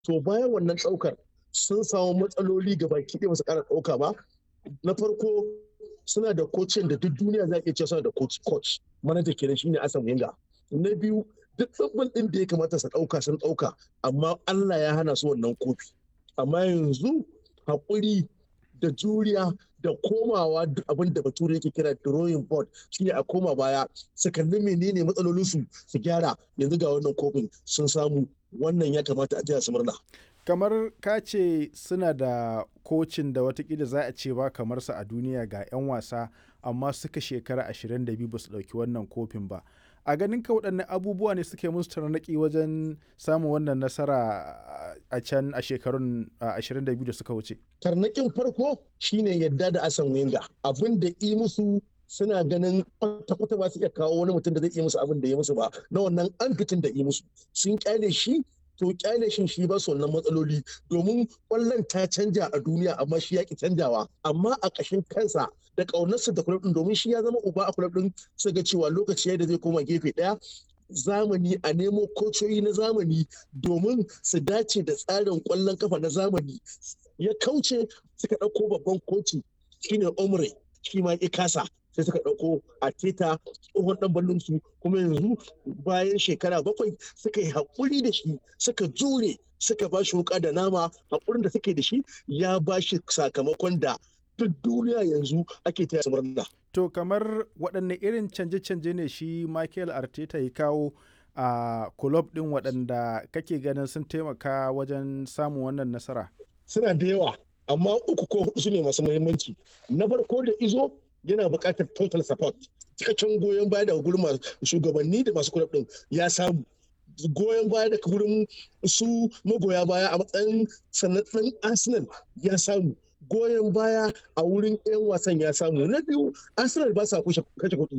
to bayan wannan ɗaukar sun samu matsaloli ga baki ɗaya basu ƙara ɗauka ba na farko suna da kocin da duk duniya za iya ce suna da coach coach manaja kenan shine Asan Wenger na biyu duk tsabbal ɗin da ya kamata su ɗauka sun ɗauka amma Allah ya hana su wannan kofi amma yanzu haƙuri da juriya da komawa abin da bature yake kira drawing board shine a koma baya su kalli menene matsalolinsu su gyara yanzu ga wannan kofin sun samu wannan ya kamata a taya su murna kamar ka ce suna da kocin da watakila za a ce ba kamar sa a duniya ga 'yan wasa amma suka shekara 22 ba su ɗauki wannan kofin ba a ganin ka waɗannan abubuwa ne suke musu tarnaƙi wajen samun wannan nasara a can a shekarun 22 da suka wuce tarnaƙin farko shine yadda da asan wenga abin da yi musu suna ganin kwata-kwata ba su iya kawo wani mutum da zai iya musu abin da ya musu ba na wannan an fitin da yi musu sun kyale shi to kyale shin shi ba su wannan matsaloli domin kwallon ta canja a duniya amma shi ya ki canjawa amma a ƙashin kansa da ƙaunarsa da kulab din domin shi ya zama uba a kulab din su ga cewa lokaci da zai koma gefe ɗaya zamani a nemo kocoyi na zamani domin su dace da tsarin kwallon kafa na zamani ya kauce suka ɗauko babban koci shine omre shi ma ya kasa sai suka ɗauko a teta tsohon ɗan ballon su kuma yanzu bayan shekara bakwai suka yi haƙuri da shi suka jure suka ba shi wuƙa da nama haƙurin da suke da shi ya ba shi sakamakon da duk duniya yanzu ake taya murna. To kamar waɗanne irin canje-canje ne shi Michael Arteta ya kawo a kulob ɗin waɗanda kake ganin sun taimaka wajen samun wannan nasara? Suna da yawa, amma uku ko hudu su ne masu muhimmanci. Na farko da izo yana buƙatar total support cikakken goyon baya daga gurin shugabanni da masu kulab din ya samu goyon baya daga gurin su magoya baya a matsayin sanatsan arsenal ya samu goyon baya a wurin 'yan wasan ya samu na biyu arsenal ba sa kashe kuɗi